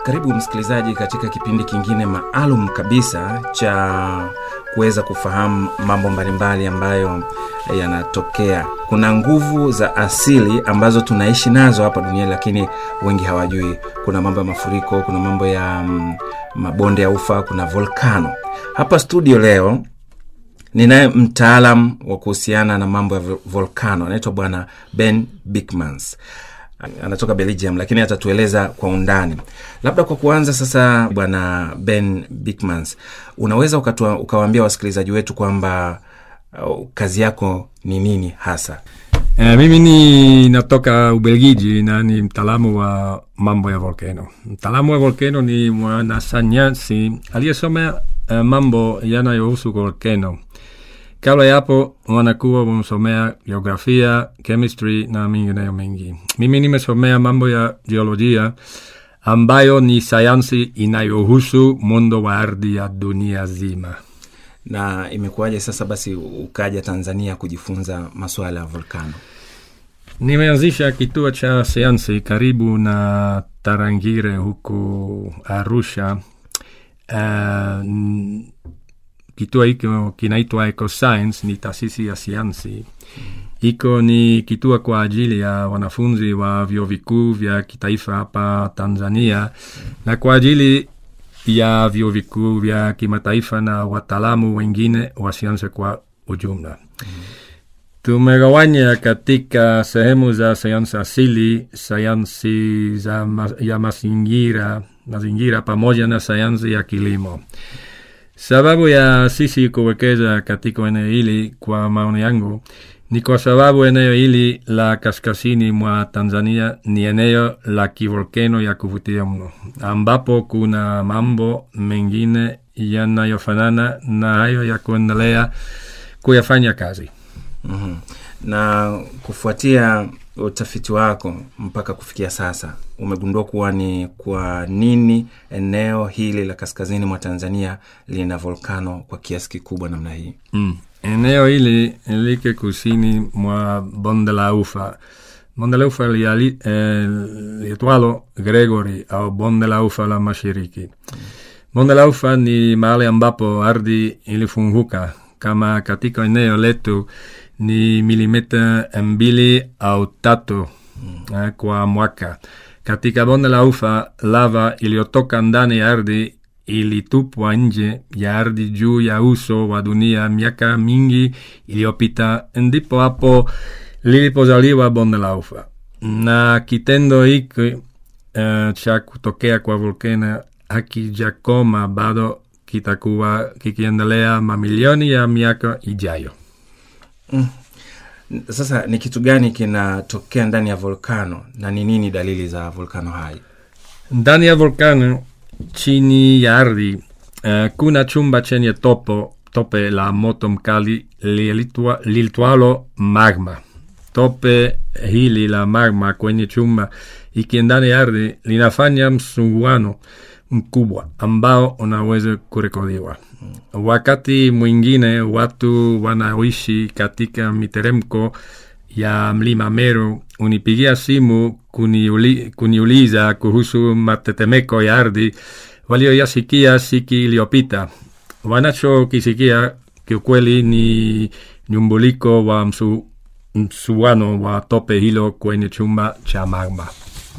Karibu msikilizaji katika kipindi kingine maalum kabisa cha kuweza kufahamu mambo mbalimbali ambayo yanatokea. Kuna nguvu za asili ambazo tunaishi nazo hapa duniani, lakini wengi hawajui. Kuna mambo ya mafuriko, kuna mambo ya mm, mabonde ya ufa, kuna volkano. Hapa studio leo ninaye mtaalam wa kuhusiana na mambo ya vo- volkano, anaitwa Bwana Ben Bikmans anatoka Belgium, lakini atatueleza kwa undani. Labda kwa kuanza sasa, bwana Ben Bikmans, unaweza ukatua, ukawaambia wasikilizaji wetu kwamba uh, kazi yako ni nini hasa? Eh, mimi ni natoka Ubelgiji na ni mtaalamu wa mambo ya volcano. Mtaalamu wa volcano ni mwanasayansi aliyesomea eh, mambo yanayohusu volcano. Kabla ya hapo wanakuwa wamesomea geografia, chemistry na mengineyo mengi. Mimi nimesomea mambo ya geolojia ambayo ni sayansi inayohusu mundo wa ardhi ya dunia zima. Na imekuwaje sasa basi ukaja Tanzania kujifunza masuala ya volkano? Nimeanzisha kituo cha sayansi karibu na Tarangire huku Arusha. Uh, n- kituo hiko kinaitwa Ecoscience, ni taasisi ya sayansi. Hiko ni kituo kwa ajili ya wanafunzi wa vyuo vikuu vya kitaifa hapa Tanzania na kwa ajili ya vyuo vikuu vya kimataifa na wataalamu wengine wa sayansi kwa ujumla. Tumegawanya katika sehemu za sayansi asili, sayansi za ma ya mazingira, mazingira pamoja na sayansi ya kilimo. Sababu ya sisi kuwekeza katika eneo hili, kwa maoni yangu, ni kwa sababu eneo hili la kaskazini mwa Tanzania ni eneo la kivolkeno ya kuvutia mno, ambapo kuna mambo mengine yanayofanana na hayo ya kuendelea kuyafanya kazi. mm Na kufuatia utafiti wako mpaka kufikia sasa, umegundua kuwa ni kwa nini eneo hili la kaskazini mwa Tanzania lina volkano kwa kiasi kikubwa namna hii? Mm. Eneo hili liko kusini mwa bonde la ufa. Bonde la ufa liali- eh, liitwalo Gregory au bonde la ufa la mashariki. Bonde la ufa ni mahali ambapo ardhi ilifunguka kama katika eneo letu ni milimita mbili au tatu eh, kwa mwaka. Katika bonde la ufa, lava iliyotoka ndani ya ardhi ilitupwa nje ya ardhi juu ya uso wa dunia miaka mingi iliyopita, ndipo hapo lilipozaliwa bonde la ufa. Na kitendo hiki uh, cha kutokea kwa volkano hakijakoma bado, kitakuwa kikiendelea mamilioni ya miaka ijayo. Sasa ni kitu gani kinatokea ndani ya volkano na ni nini dalili za volkano hai? Ndani ya volkano chini ya ardhi uh, kuna chumba chenye topo tope la moto mkali liitwa- liitwalo magma. Tope hili la magma kwenye chumba iki ndani ya ardhi linafanya msuguano mkubwa ambao unaweza kurekodiwa. Wakati mwingine watu wanaoishi katika miteremko ya mlima Meru unipigia simu kuniuli, kuniuliza kuhusu matetemeko ya ardhi walioyasikia siku iliyopita. Wanachokisikia kiukweli ni nyumbuliko wa msu, msuano wa tope hilo kwenye chumba cha magma.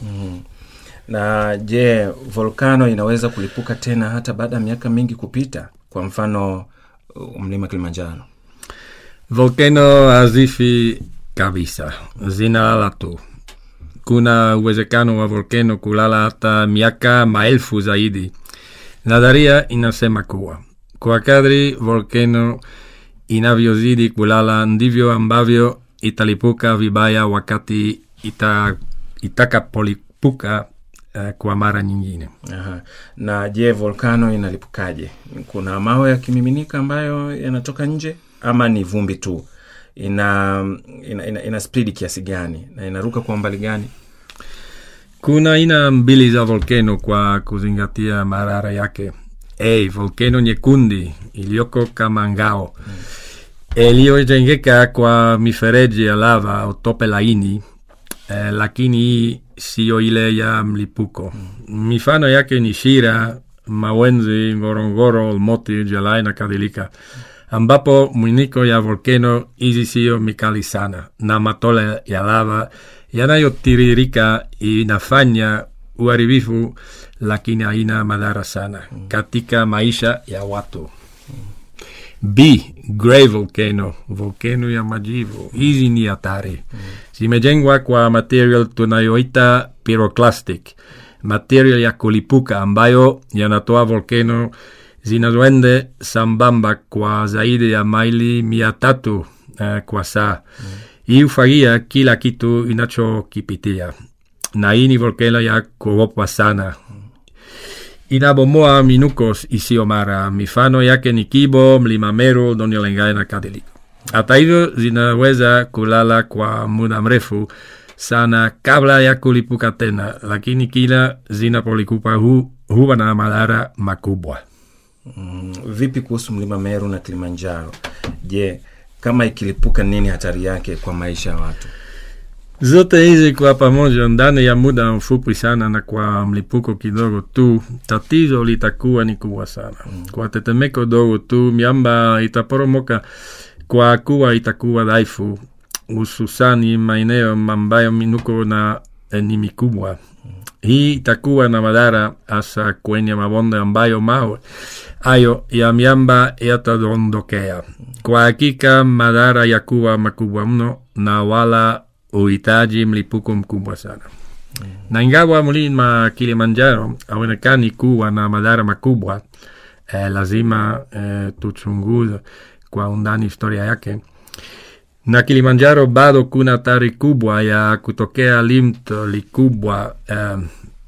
Na je, volkano inaweza kulipuka tena hata baada ya miaka mingi kupita? Kwa mfano uh, mlima Kilimanjaro. Volcano hazifi kabisa, zinalala tu. Kuna uwezekano wa volcano kulala hata miaka maelfu zaidi. Nadharia inasema kuwa kwa kadri volcano inavyozidi kulala ndivyo ambavyo italipuka vibaya wakati ita, itakapolipuka uh, kwa mara nyingine. Aha. Na je, volkano inalipukaje? Kuna mawe yakimiminika ambayo yanatoka nje ama ni vumbi tu? Ina ina, ina, ina spidi kiasi gani na inaruka kwa umbali gani? Kuna aina mbili za volcano kwa kuzingatia marara yake. A, volcano nyekundi iliyoko kama ngao iliyojengeka kwa mifereji ya lava au tope laini eh, lakini hii siyo ile ya mlipuko. Mifano yake ni Shira, Mawenzi, Ngorongoro, Olmoti, Jelai na kadhalika, ambapo mwiniko ya volkeno hizi siyo mikali sana na matole ya lava yanayotiririka inafanya uharibifu, lakini haina madhara sana katika maisha ya watu. B. Grey volcano, volcano ya majivu. Hizi ni hatari. Zimejengwa kwa material tunayoita pyroclastic, material ya kulipuka ambayo yanatoa volcano zinazoende sambamba kwa zaidi ya maili mia tatu uh, kwa saa. Hii hufagia kila kitu inachokipitia, na hii ni volcano ya kuogopwa sana inabomoa minukos isiyo mara. Mifano yake ni Kibo, Mlima Meru, Donyolengai na kadhalika. Hata hivyo, zinaweza kulala kwa muda mrefu sana kabla ya kulipuka tena, lakini kila zinapolipuka hu, huwa na madhara makubwa. Mm, vipi kuhusu mlima Meru na Kilimanjaro? Je, kama ikilipuka, nini hatari yake kwa maisha ya watu? Zote hizi kwa pamoja ndani ya muda mfupi sana na kwa mlipuko kidogo tu, tatizo litakuwa ni kubwa sana. Kwa tetemeko dogo tu, miamba itaporomoka kwa kuwa itakuwa dhaifu, hususani maeneo ambayo minuko na eh, ni mikubwa. Hii itakuwa na madhara hasa kwenye mabonde ambayo mawe hayo ya miamba yatadondokea. Kwa hakika madhara ya kuwa makubwa mno na wala uhitaji mlipuko mkubwa sana. Na ingawa mlima Kilimanjaro haonekani kuwa na madhara makubwa, eh, lazima eh, tuchunguze kwa undani historia yake. Na Kilimanjaro bado kuna hatari kubwa ya kutokea limto likubwa eh,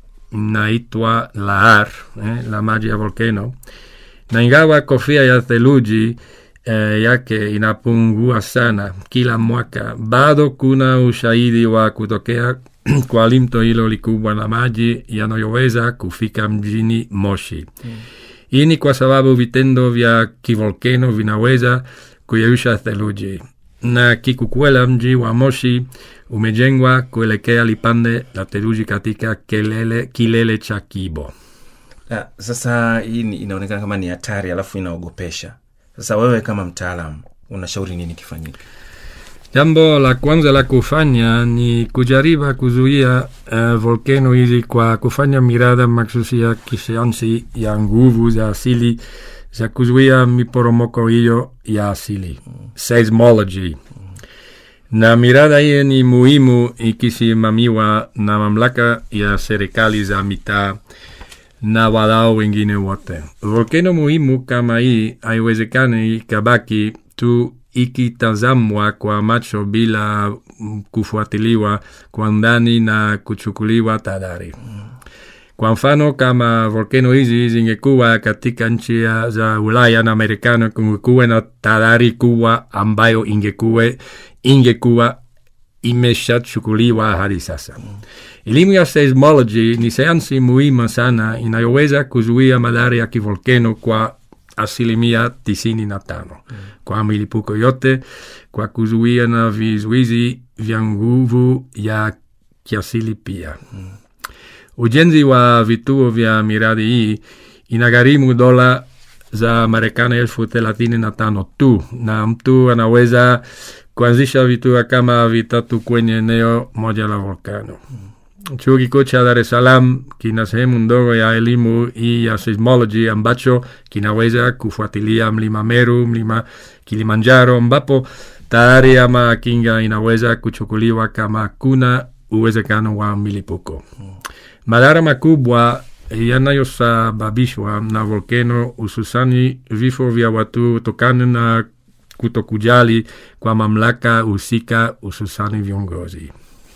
inaitwa lahar eh, la maji ya volcano, na ingawa kofia ya theluji eh, yake inapungua sana kila mwaka, bado kuna ushahidi wa kutokea kwa limto hilo likubwa la maji yanayoweza kufika mjini Moshi. Hii ni kwa sababu vitendo vya kivolkeno vinaweza kuyeyusha theluji, na kikukwela mji wa Moshi umejengwa kuelekea lipande la theluji katika kelele, kilele cha Kibo. Ah, sasa hii ni- inaonekana kama ni hatari alafu inaogopesha. Sasa wewe kama mtaalam unashauri nini kifanyike? Jambo la kwanza la kufanya ni kujaribu kuzuia uh, volkeno hizi kwa kufanya mirada maksusi ya kisayansi ya nguvu za asili za kuzuia miporomoko hiyo ya asili, seismology. Na mirada hiyo ni muhimu ikisimamiwa na mamlaka ya serikali za mitaa na wadau wengine wote. Volkeno muhimu kama hii haiwezekani ikabaki tu ikitazamwa kwa macho bila mm, kufuatiliwa kwa ndani na kuchukuliwa tahadhari. Kwa mfano, kama volkeno hizi zingekuwa katika nchi ya- za Ulaya na Marekani, kungekuwa na tahadhari kubwa ambayo ingekuwa ingekuwa imeshachukuliwa hadi sasa. Elimu ya seismology ni sayansi muhimu sana inayoweza kuzuia madhara ya kivolkeno kwa asilimia tisini na tano kwa milipuko yote, kwa kuzuia na vizuizi vya nguvu ya kiasili pia. Ujenzi wa vituo vya miradi hii inagharimu dola za Marekani elfu thelathini na tano tu, na mtu anaweza kuanzisha vituo kama vitatu kwenye eneo moja la volkano. Chuo kikuu cha Dar es Salaam kina sehemu ndogo ya elimu hii ya seismology ambacho kinaweza kufuatilia mlima Meru, mlima Kilimanjaro, ambapo tayari ama kinga inaweza kuchukuliwa kama kuna uwezekano wa milipuko. Madhara makubwa yanayosababishwa na volkeno, hususani vifo vya watu kutokana na kutokujali kwa mamlaka husika, hususani viongozi.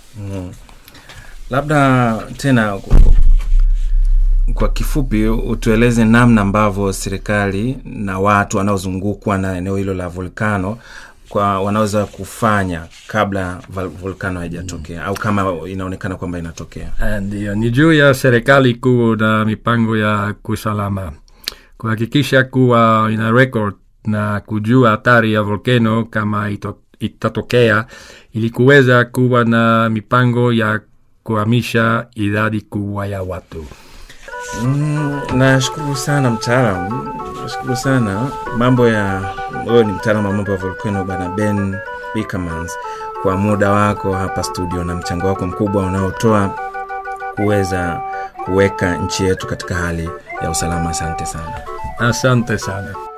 Labda tena kwa kifupi utueleze namna ambavyo serikali na watu wanaozungukwa na eneo hilo la volkano kwa wanaweza kufanya kabla val- volkano haijatokea au kama inaonekana kwamba inatokea. Ndio, ni juu ya serikali kuu na mipango ya kusalama kuhakikisha kuwa ina record na kujua hatari ya volkeno kama ito, itatokea ili kuweza kuwa na mipango ya kuhamisha idadi kubwa ya watu. Mm, nashukuru sana mtaalam, nashukuru sana mambo ya wewe ni mtaalam wa mambo ya volcano bana Ben Bickermans kwa muda wako hapa studio na mchango wako mkubwa unaotoa kuweza kuweka nchi yetu katika hali ya usalama. Asante sana. Asante sana.